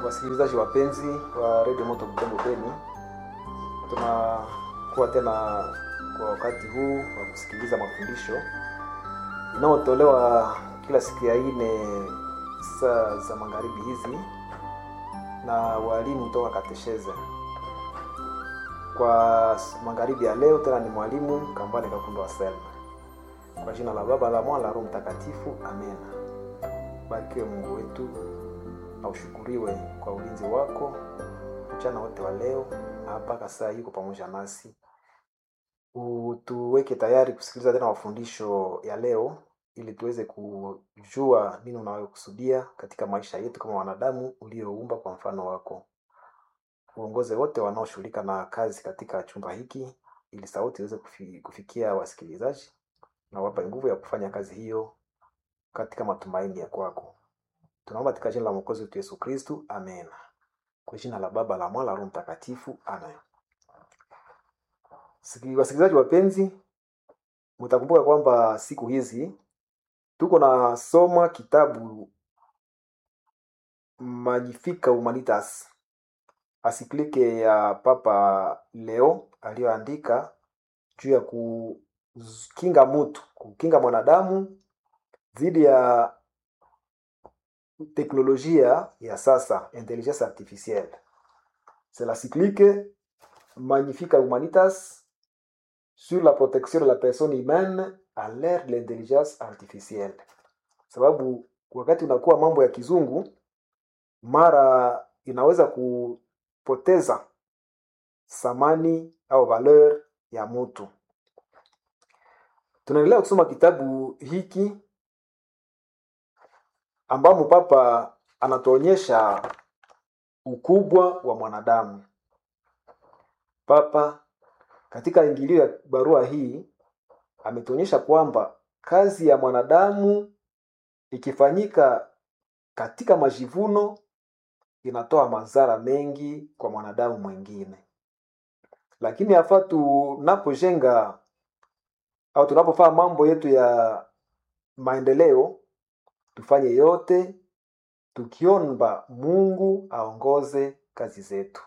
Wasikilizaji wapenzi wa redio Moto Butembo Beni, tunakuwa tena kwa wakati huu wa kusikiliza mafundisho inayotolewa kila siku ya ine saa za magharibi hizi na walimu toka katesheze. Kwa magharibi ya leo tena ni mwalimu Kambale Kakundo wa Selma. Kwa jina la Baba la Mwana la Roho Mtakatifu, amen. Barikiwe Mungu wetu na ushukuriwe kwa ulinzi wako mchana wote wa leo na mpaka saa hii uko pamoja nasi. Utuweke tayari kusikiliza tena mafundisho ya leo ili tuweze kujua nini unayokusudia katika maisha yetu kama wanadamu ulioumba kwa mfano wako. Uongoze wote wanaoshughulika na kazi katika chumba hiki ili sauti iweze kufi, kufikia wasikilizaji na wapa nguvu ya kufanya kazi hiyo katika matumaini ya kwako. Tunaomba katika jina la Mwokozi wetu Yesu Kristu, amen. Kwa jina la Baba la Mwana la Roho Mtakatifu, amen. Siki- Wasikilizaji wapenzi, mtakumbuka kwamba siku hizi tuko na soma kitabu Magnifica Humanitas, asiklike ya Papa Leo aliyoandika juu ya kukinga mtu, kukinga mwanadamu dhidi ya teknolojia ya sasa, intelligence artificielle. C'est la cyclique Magnifica Humanitas sur la protection de la personne humaine à l'ère de l'intelligence artificielle. Sababu wakati unakuwa mambo ya kizungu, mara inaweza kupoteza thamani au valeur ya mtu. Tunaendelea kusoma kitabu hiki ambamo Papa anatuonyesha ukubwa wa mwanadamu. Papa katika ingilio ya barua hii ametuonyesha kwamba kazi ya mwanadamu ikifanyika katika majivuno inatoa madhara mengi kwa mwanadamu mwingine, lakini hafaa tunapojenga au tunapofanya mambo yetu ya maendeleo tufanye yote tukiomba Mungu aongoze kazi zetu.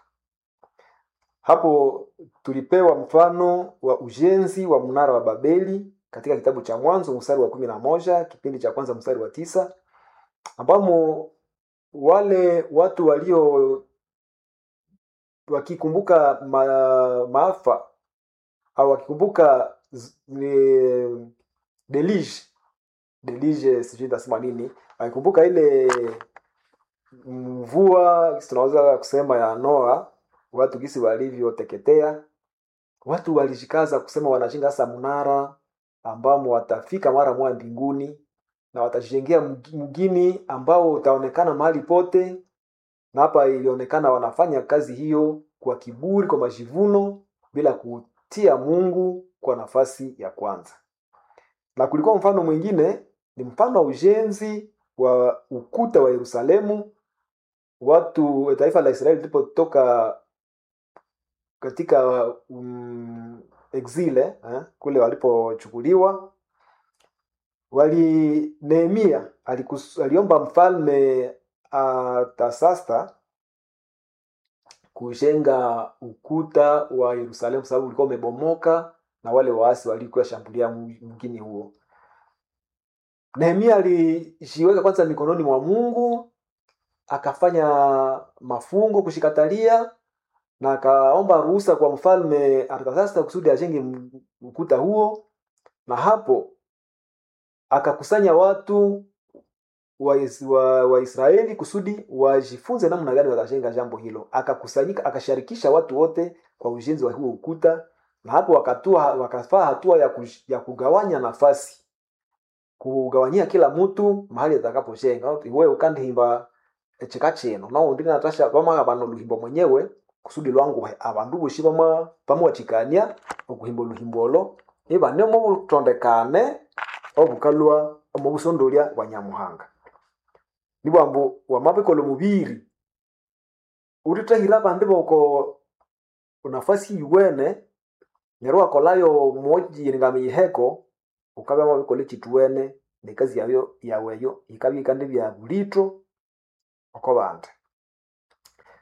Hapo tulipewa mfano wa ujenzi wa mnara wa Babeli katika kitabu cha Mwanzo mstari wa kumi na moja kipindi cha kwanza mstari wa tisa ambamo wale watu walio wakikumbuka ma, maafa au wakikumbuka z- ni- deluge deluge, sijui nitasema nini, wakikumbuka ile mvua tunaweza kusema ya Noa, watu gisi walivyoteketea, watu walijikaza kusema wanashinga sasa mnara ambamo watafika mara moja mbinguni na watajengea mgi- mgini ambao utaonekana mahali pote, na hapa ilionekana wanafanya kazi hiyo kwa kiburi, kwa majivuno, bila kutia Mungu kwa nafasi ya kwanza. Na kulikuwa mfano mwingine, ni mfano wa ujenzi wa ukuta wa Yerusalemu. Watu taifa la Israeli lilipotoka katika um, exile eh, kule walipochukuliwa wali Nehemia alikus, aliomba mfalme Artasasta kujenga ukuta wa Yerusalemu sababu ulikuwa umebomoka na wale waasi walikuwa shambulia mgini huo. Nehemia alijiweka kwanza mikononi mwa Mungu, akafanya mafungo kushikatalia na akaomba ruhusa kwa mfalme Artasasta kusudi ajenge m- ukuta huo, na hapo akakusanya watu wa, Is- wa, wa Israeli kusudi wajifunze namna gani watajenga jambo hilo. Akakusanyika, akasharikisha watu wote kwa ujenzi wa huo ukuta, na hapo wakatua, wakafaa hatua ya, kush, ya kugawanya nafasi, kugawanyia kila mtu mahali atakapojenga. Iwe ukandihimba echika chino nao ndi natasha pama abano luhimbo mwenyewe kusudi lwangu he- abandu boshi bama bamuwathikania okuhimba oluhimbo olo ibanemo butondekane obukalwa omu busondolya bwa nyamuhanga nibwambu wamabikola omubiri ulithahira abandi boko nafasi iwene neryo wakolayo mojiringamiyiheko ukabya mabikola ekituwene nekazi yayo yaweyo ikabya ikandi bya bulitho oko bandi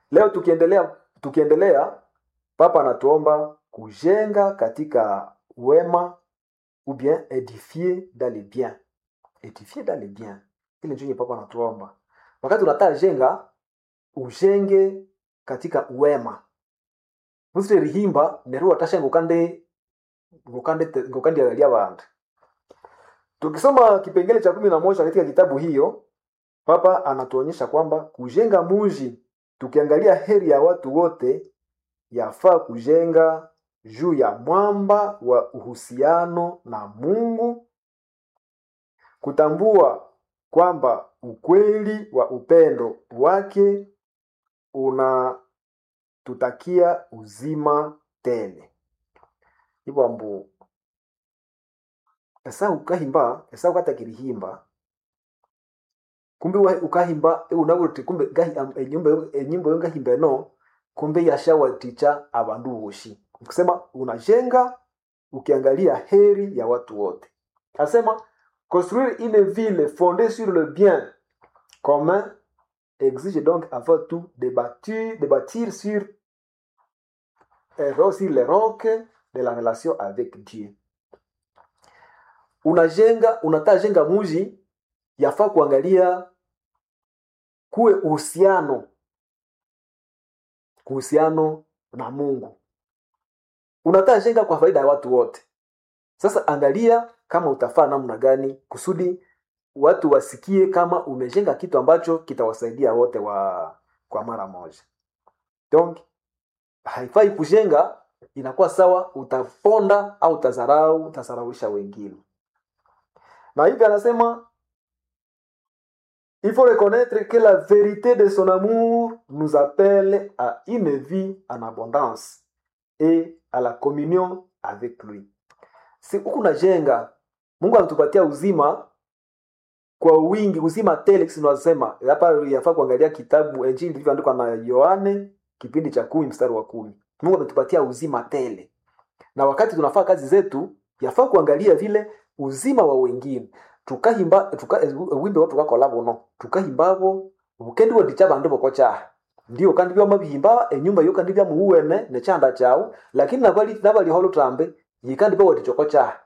leo tukiendelea tukiendelea papa anatuomba kujenga katika wema ou bien édifier dans les biens édifier dans les biens ile ndio yenye papa anatuomba wakati unataka jenga ujenge katika wema musire rihimba neru watasha ngukande ngukande ngukande ya bantu tukisoma kipengele cha kumi na moja katika kitabu hiyo papa anatuonyesha kwamba kujenga muji tukiangalia heri ya watu wote yafaa kujenga juu ya mwamba wa uhusiano na mungu kutambua kwamba ukweli wa upendo wake unatutakia uzima tele hivyo ambu esa ukahimba esa ukatakirihimba kumbe wa- ukahimba unabuti kumbe gahi am- enyumba yo- enyimbo yo ngahimba eno kumbe yashawaticha abandu boshi kusema unajenga ukiangalia heri ya watu wote asema construire une ville fondée sur le bien commun exige donc avant tout de bâtir, de bâtir sur, euh, sur les rocs de la relation avec Dieu. Unajenga, unataka jenga muji, yafaa kuangalia kuwe uhusiano kuhusiano na Mungu. Unataka jenga kwa faida ya watu wote. Sasa angalia kama utafaa namna gani kusudi watu wasikie kama umejenga kitu ambacho kitawasaidia wote wa kwa mara moja. Donc haifai kujenga, inakuwa sawa utaponda au utazarau, utazarauisha wengine. Na hivi anasema il faut reconnaître que la vérité de son amour nous appelle à une vie en abondance et à la communion avec lui. Si huku najenga, Mungu anatupatia uzima kwa wingi, uzima tele. Sisi tunasema hapa, yafaa kuangalia kitabu Injili ilivyoandikwa na Yohane kipindi cha kumi mstari wa kumi. Mungu ametupatia uzima tele, na wakati tunafaa kazi zetu, yafaa kuangalia vile uzima wa wengine tukahimba tuka, wimbe watu tukakola buno tukahimbabo bukendi wadicha bandu bokocha ndio kandi byo mabihimba enyumba yo kandi bya muwene ne chanda chao lakini nabali nabali holo tambe yikandi byo wadichokocha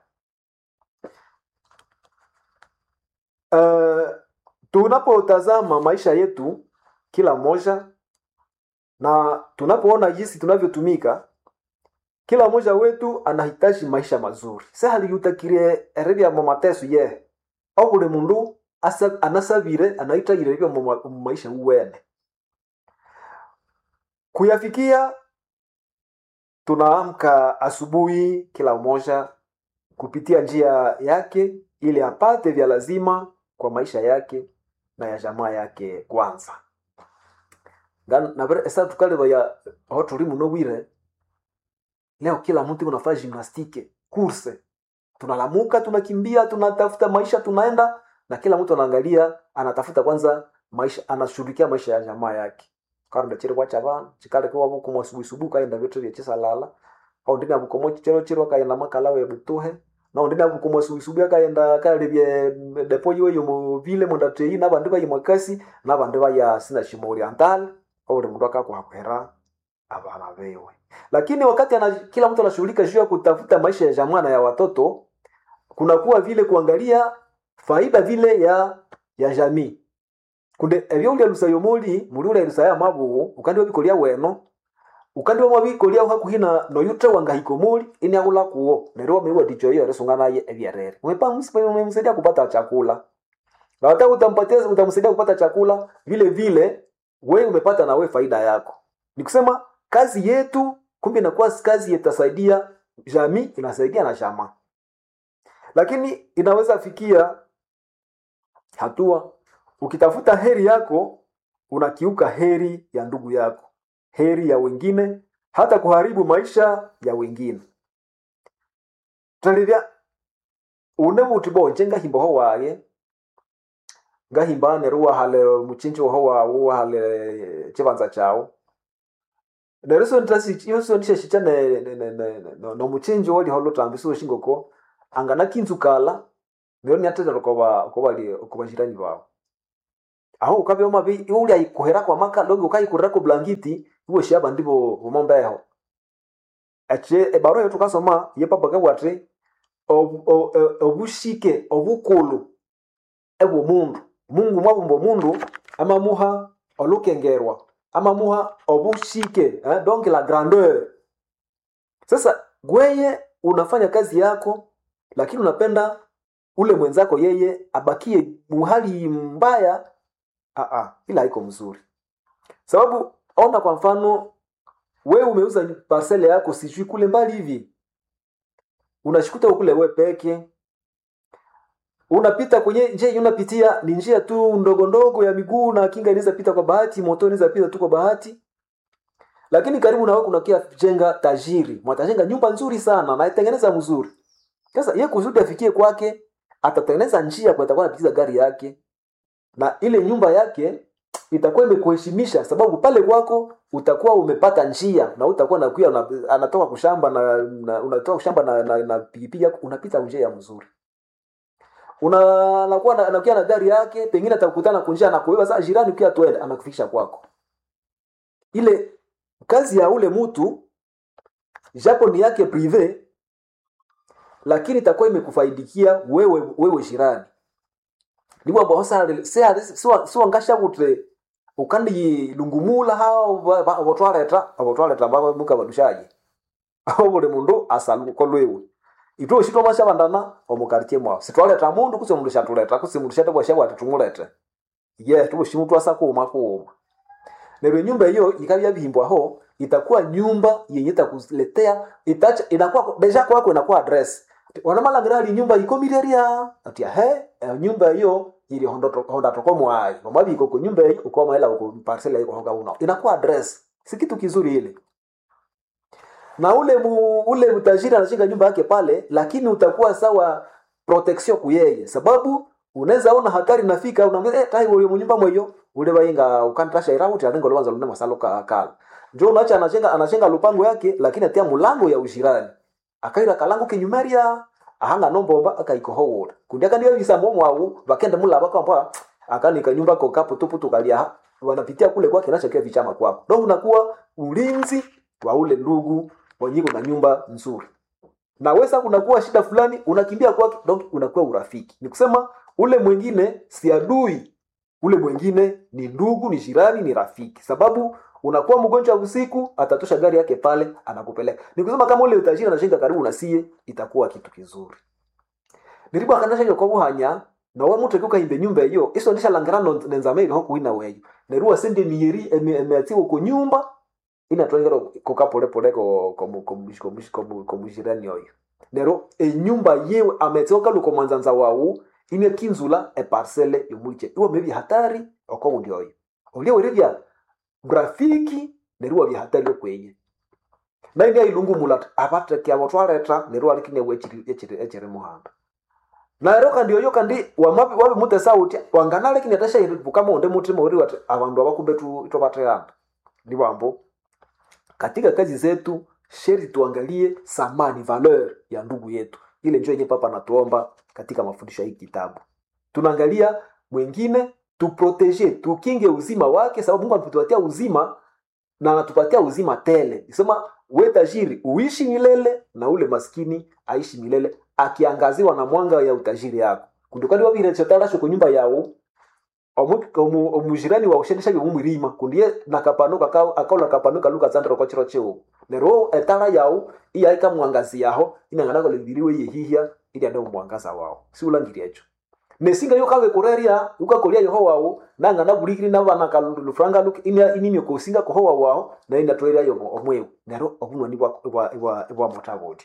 uh, tunapotazama maisha yetu kila mmoja na tunapoona jinsi tunavyotumika kila mmoja wetu anahitaji maisha mazuri sehaliutakirie eribya mu mateso ye au buli mundu asa- anasabire anahitagire byo mu ma- mu maisha uwene kuyafikia tunaamka asubuhi kila mmoja kupitia njia yake ili apate vya lazima kwa maisha yake na ya jamaa yake kwanza Nga- nabere esa tukaleba ya aho tuli muno bwire leo kila mtu unafanya gymnastique course tunalamuka tunakimbia tunatafuta maisha tunaenda na kila mtu anaangalia anatafuta kwanza maisha anashughulikia maisha ya jamaa yake karunda chiri kwa chavana chikale kwa buku mwasubuhi subuhi kaenda vitu vya chisa lala au ndina buko mo chiro chiro kaenda makala we butuhe na ndina buko mwasubuhi subuhi kaenda kale bye depo yo yo mu vile mu ndatei na bandu bayi mwakasi na bandu baya sina shimo oriental au mundu akakuhakwera abana bewe lakini wakati ana, kila mtu anashughulika juu ya kutafuta maisha ya jamaa na ya watoto kunakuwa vile kuangalia faida vile ya ya jamii kunde ebyo ulya lusayo muli muli ulya lusaya mabugu ukandi wabikolia weno ukandi wamabikolia hakuhi na noyutre wangahiko muli ini akula kuo neryo wameiwa dicho hiyo resunga naye ebyarere mwepa msaidia kupata chakula na hata utampatia utamsaidia kupata chakula vile vile wewe umepata na wewe faida yako ni kusema kazi yetu kumbe inakuwa kazi itasaidia jamii inasaidia na jamaa lakini inaweza fikia hatua ukitafuta heri yako unakiuka heri ya ndugu yako heri ya wengine hata kuharibu maisha ya wengine talivya une buti bonje ngahimbaho waye ngahimba neru wahale muchinji waho wawu wahale chibanza chawo neryo so ntasi iyo so ndishe shicha ne ne ne ne no, no muchinji wali holo tambi so shingoko angana kinzu kala neryo nyatera koba koba li koba jirani bawo aho ukabya mabi uli ayikuhera kwa maka logi ukayikurira ku blankiti iwe shaba ndibo bomombeho ache ebaro yetu kasoma ye papa kabwate ob- o- o- obushike obukulu ebwo mundu mungu mwabumba omundu amamuha olukengerwa amamuha obushike eh, donc la grandeur sasa gweye unafanya kazi yako lakini unapenda ule mwenzako yeye abakie muhali mbaya Aa, ila haiko mzuri sababu ona kwa mfano wewe umeuza parcele yako sijui kule mbali hivi unashikuta kule we peke unapita kwenye njia yenye unapitia ni njia tu ndogo ndogo ya miguu na kinga inaweza pita kwa bahati moto inaweza pita tu kwa bahati lakini karibu na wewe kuna kia jenga tajiri mwatajenga nyumba nzuri sana na itengeneza mzuri sasa ye kusudi afikie kwake atatengeneza njia kwa itakuwa anapikiza gari yake na ile nyumba yake itakuwa imekuheshimisha sababu pale kwako utakuwa umepata njia na utakuwa nakuya una, anatoka kushamba na, na unatoka kushamba na, na, na pikipiki yako unapita njia ya mzuri una anakuwa na- anakuja na gari yake pengine atakutana kunjia anakuweka sasa jirani ukiwa tuende anakufikisha kwako ile kazi ya ule mtu japo ni yake prive lakini itakuwa imekufaidikia wewe wewe jirani nibo ambao sasa siwangasha kutre ukandi lungumula hao abotwareta abotwareta baba muka badushaji aho buli mundu asaluko lwewe itwe ushitwa masha bandana omukartie mwao sitwaleta mundu kuse mundu shatuleta kuse mundu shate bwasha bwati tumulete ye tubushimu twasa kuuma kuuma neryo nyumba hiyo ikabya bihimbwaho itakuwa nyumba yenye itakuletea itacha inakuwa deja kwako inakuwa address wanamalangira ali nyumba ikomireria ati he eh, nyumba hiyo ili hondo honda toko mwai mamabi iko nyumba hiyo uko maela uko parcela iko honga una inakuwa address si kitu kizuri ile na ule mu, ule mtajiri anashinga nyumba yake pale lakini utakuwa sawa protection kuyeye sababu unaweza ona hatari nafika unaambia eh tai ule munyumba mweyo ule bainga ukantasha irauti alingo lwanza lunema saloka kala njo unacha anashinga anashinga lupango yake lakini atia mulango ya ushirani akaira kalango kinyumeria ahanga nombomba akaikohowora kundi akandiyo bisambo mwawu bakende mulaba kwamba akanika nyumba ko kapo tupu tukalia wanapitia kule kwake nachokia vichama kwako ndio unakuwa ulinzi wa ule ndugu wenyiko na nyumba nzuri na wesa kunakuwa shida fulani unakimbia kwake donc unakuwa urafiki ni kusema ule mwingine si adui ule mwingine ni ndugu ni jirani ni rafiki sababu unakuwa mgonjwa usiku atatosha gari yake pale anakupeleka ni kusema kama ule utajiri anashinga karibu na sie itakuwa kitu kizuri niribu akanasha kwa buhanya na wa mutu kuka nyumba hiyo iso ndisha langirano nenzameri ho kuina weyo neruwa sende miyeri emeatiwo ku nyumba ina twengero koka pole pole ko ko ko ko ko ko mujirani oyo nero enyumba yewe ametioka luko mwanzanza wawu ine kinzula e parcelle yomuliche iwo mebi hatari oko ndi oyo olio werevya grafiki neruwa bya hatari okwenye na ndi ilungu mulat abate kya botwareta neruwa likine wechiri echiri echiri muhanda na ero kandi oyo kandi wamapi wabi mute sauti wanganale kine tasha iribu kama onde mutima uri wati abandu abakumbe tu itobateanda ndi bambo katika kazi zetu sheri tuangalie thamani valeur ya ndugu yetu ile njo yenye papa anatuomba katika mafundisho ya hii kitabu tunaangalia mwingine tuprotege tukinge uzima wake sababu mungu anatupatia uzima na anatupatia uzima tele sema we tajiri uishi milele na ule maskini aishi milele akiangaziwa na mwanga ya utajiri yako kundukani wavirechotarasho ku nyumba yawo omujirani wa ushendesha byomumwirima kundiye nakapanuka akaula kapanuka luka tsandra kwa chiro cheo nero etara yawo iya ikamwangazi yaho inangana kole biriwe yehihya ili ande mwangaza wao si ulangiri echo nesinga yo kawe kureria ukakolia yeho wawo nanga na burikiri na bana kalufranga luk inya inimyo kosinga ko howa wao na ina toeria yo omwewe nero obunwa ni bwa bwa bwa motabodia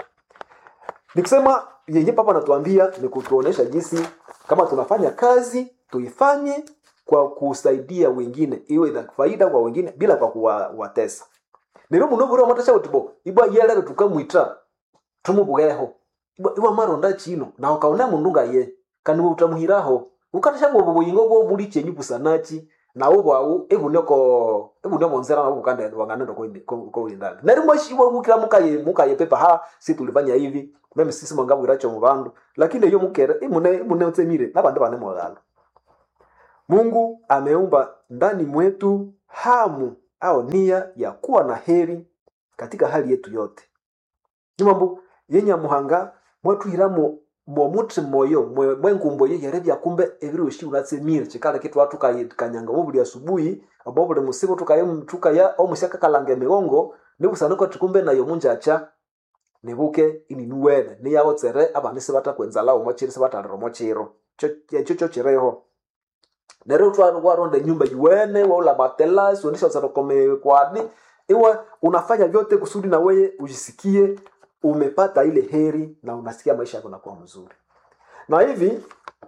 nikusema yenye papa anatuambia ni kutuonesha jinsi kama tunafanya kazi tuifanye kwa kusaidia wengine iwe na faida kwa wengine bila kwa kuwatesa nero muno buri amatasha utibo ibwa yelere tukamwita tumubugeho ibwa ibwa maronda chino na ukaona mundu ngaye kandi utamuhiraho ukatasha bwo buyingo bwo buri chenyu busanachi na ubwawu ebuneko ebuneko nzera na bukande wangana ko ko indani nari mwashi bwo bukira mukaye mukaye pepa ha si tulifanya hivi meme sisi mwangabwira cyo mu bandu lakini iyo mukere imune imune utsemire nabandi bane mwagalo mungu ameumba ndani mwetu hamu au nia ya kuwa na heri katika hali yetu yote ni mambo yenye muhanga mwatwiramo mwomuti moyo mwe- mwengumbo yeyere byakumbe ebiroshi unatsemire chikala kitu watu kanyanga bobuli asubuhi abo buli musibo tukaya tukaya omusyaka kalanga emigongo nibusanuka tukumbe nayo munjacha nibuke ini nuwene niyawotsere abana sibatakwenza omo chiro sibatalira omo chiro ekyo kyo kireho neryo twa- waronda nyumba yuwene waula matela sionisha zarokome kwani iwe unafanya vyote kusudi na weye ujisikie umepata ile heri na unasikia maisha yako nakuwa mzuri na hivi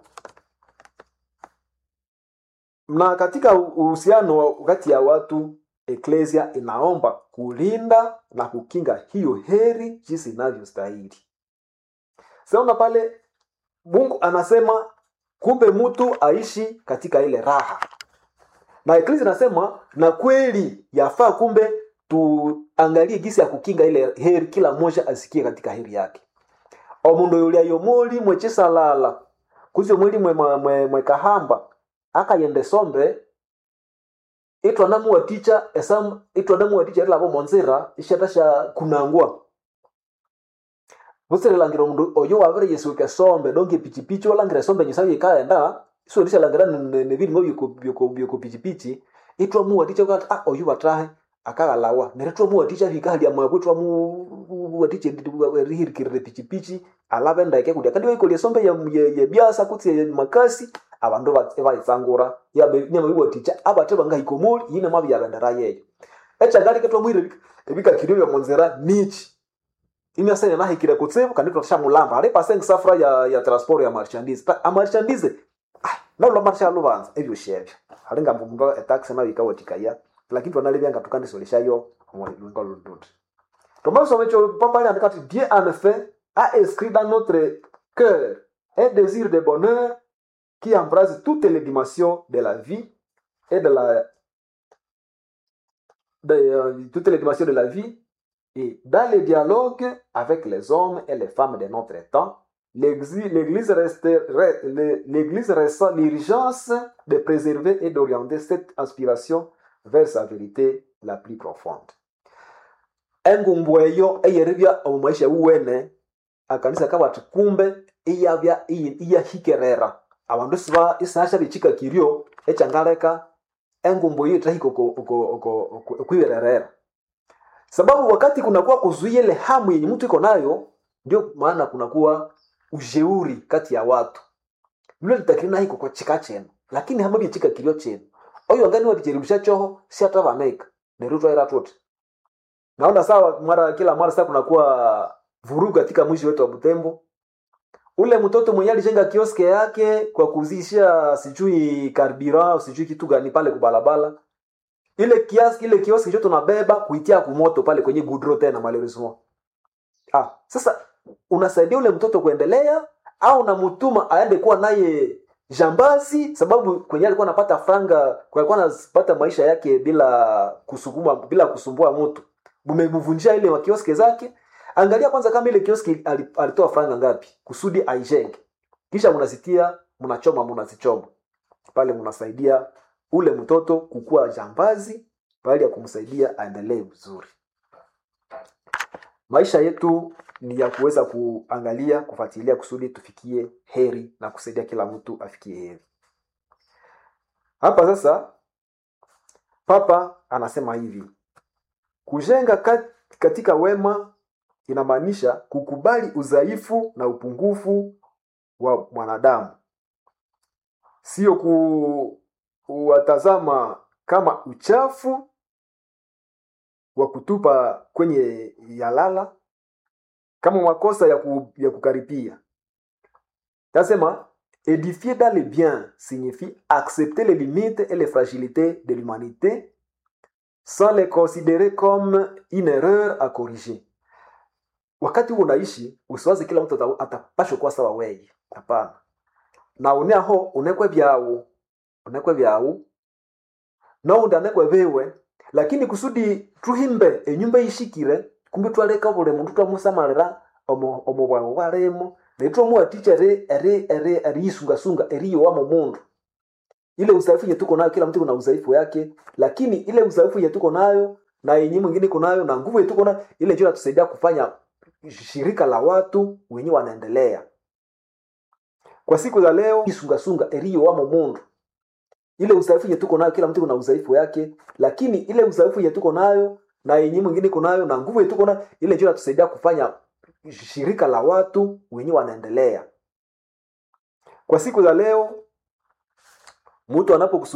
na katika uhusiano wa- kati ya watu eklesia inaomba kulinda na kukinga hiyo heri jinsi inavyostahili saona pale mungu anasema kumbe mtu aishi katika ile raha na eklesia inasema na kweli yafaa kumbe tuangalie gisi ya kukinga ile heri kila mmoja asikie katika heri yake omundu yulia yomoli mwechisalala kuzio mwili mwe, mwe, mwe, mwe kahamba akayende sombe itwanamuwaticha esam itwanamuwaticha rilavo monzira ishatasha kunangwa vusirilangire omundu oyo wavire yesuke sombe donge pichipichi walangire sombe nyisayo ikaenda isuonishalangira nevilimo vyoko pichipichi itwamuwaticha ukati ah oyu watahe akaghalawa nere twamuwaticha vikahalia mwabwe twamuwaticha rihirikirire pichipichi alave ndeke kulia kandi waikolia sombe ya, ya, ya biasa kutsi ya makasi abandu vaitsangura nyamaviwaticha abate bangahikomoli yine mwavyavendera yeyo echangalike twamwire ebikakirio vya monzera nichi imyasene nahikire kutsibu kandi twashamulamba ali pasenge safura ya, ya transport ya marchandise Ta- amarchandise ah, naula marsha luvanza ebyo shebyo alinga mbumba etaxi nayo ikawatikaya lakini twanalivyanga tukandisoleshayo lwinga lunduti tomasomecho pambali andikati dieu en effet a inscrit dans notre cœur un désir de bonheur qui embrasse toutes les dimensions de la vie et de la de, euh, toutes les dimensions de la vie et dans le dialogue avec les hommes et les femmes de notre temps, l'Église l'Église reste- re- le- l'Église ressent l'urgence de préserver et d'orienter cette inspiration vers sa vérité la plus profonde. engumbu eyo eyeribya omu maisha wuwene akanisa kabati kumbe iyabya iyi- iyahikerera abandu isiba isasha bichika kiryo echangaleka engumbu eyo itahika oko- oko- oko- oko- okwibererera sababu wakati kunakuwa kuzuia ile hamu yenye mtu iko nayo ndio maana kunakuwa ujeuri kati ya watu lule litakirina hiko kwa chika chenu lakini hama byechika kilio chenu oyo ngani wabicheribisha choho si hata vaneka nerutwa ira tote naona sawa mara kila mara sasa kunakuwa vurugu katika mwisho wetu wa Butembo ule mtoto mwenye alijenga kioske yake kwa kuzisha sijui karibira sijui kitu gani pale kubalabala ile kiasi ile kioski chote tunabeba kuitia kumoto pale kwenye gudro tena malheureusement ah sasa unasaidia ule mtoto kuendelea au unamtuma aende kuwa naye jambazi sababu kwenye alikuwa anapata franga kwa alikuwa anapata maisha yake bila kusukuma bila kusumbua mtu mumemvunjia ile wa kioski zake angalia kwanza kama ile kioski ali- alitoa franga ngapi kusudi aijenge kisha mnazitia mnachoma mnazichoma pale mnasaidia ule mtoto kukuwa jambazi bali ya kumsaidia aendelee vizuri maisha yetu ni ya kuweza kuangalia kufuatilia kusudi tufikie heri na kusaidia kila mtu afikie heri hapa sasa papa anasema hivi kujenga kat- katika wema inamaanisha kukubali udhaifu na upungufu wa mwanadamu sio ku, kuwatazama kama uchafu wa kutupa kwenye yalala kama makosa ya, ku, ya kukaripia tasema édifier dans le bien signifie accepter les limites et les fragilités de l'humanité sans les considérer comme une erreur à corriger wakati huo unaishi usiwazi kila mtu ata- atapashwa kuwa sawa weye hapana na uneaho unekwe vyawu unekwe vyawu noundi anekwe viwe lakini kusudi tuhimbe enyumba ishikire kumbi twaleka buli mundu twamusamalira omu omu bwangu bwalimo netwamuwaticha eri eri eri eriyisungasunga eriyowa mu mundu ile udhaifu yenye tuko nayo kila mtu kuna udhaifu yake lakini ile udhaifu yenye tuko nayo na yenye mwingine iko nayo na nguvu yenye tuko nayo ile ndio inatusaidia kufanya shirika la watu wenyewe wanaendelea kwa siku za leo isungasunga eriyo wamo mundu ile udhaifu yenye tuko nayo kila mtu kuna udhaifu yake lakini ile udhaifu yenye tuko nayo na yenye mwingine iko nayo na nguvu yenye tuko nayo ile ndio inatusaidia kufanya shirika la watu wenyewe wanaendelea kwa siku za leo mtu anapokusu